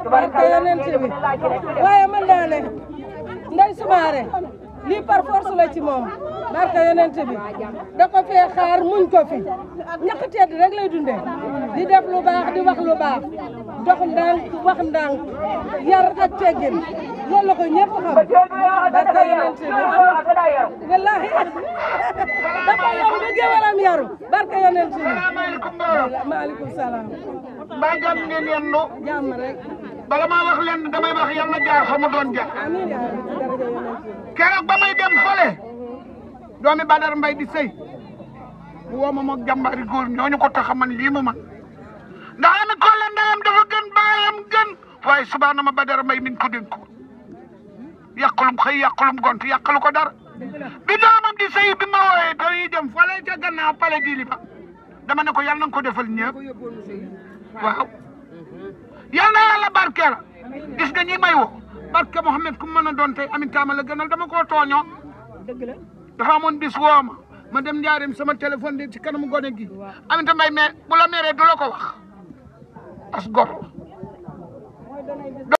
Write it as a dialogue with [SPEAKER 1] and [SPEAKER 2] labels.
[SPEAKER 1] barke yonent bi waaye mën naa ne Ndeye Soumaré lii par force la ci moom barke yonent bi da ko fee xaar muñ ko fi ñàkk tedd rek lay dundee di def lu baax di wax lu baax dox ndànk wax ndànk yar ak teggin loolu la ko ñëpp xam barke yonent bi wallahi dafa yow ba géwalam yaru barke yonent bi maaleykum salaam
[SPEAKER 2] mbaa jàmm ngeen yendu
[SPEAKER 1] jàmm rek
[SPEAKER 2] bala maa wax leen damay wax yàlla jaar fa mu doon jaar
[SPEAKER 1] amiin yaa rabbi ci daraja yonent bi
[SPEAKER 2] keroog ba may dem fële doomi Badar Mbay di sëy mu woo ma moog jàmbaari góor ñooñu ko tax a man lii mu man ndax ami kolle ndeyam dafa gën baayam gën waaye subaana ma Badar Mbay min ko dénk ko yàqulum xëy yàqulum gont yàqalu ko dara bi doomam di sëy bi ma wooyee dañuy dem fële ca gannaaw pale di li ba dama ne ko yàlla na nga ko defal ñëpp waaw yal na yàlla barkeel gis nga ñi may woo barke Mouhamed ku mu mën a doon tey Amin Taama la gënal dama koo tooñoo dafa amoon bis woo ma ma dem njaarim sama téléphone di ci kanamu gone gi Aminata Mbaye mais bu la meree du la ko wax as gor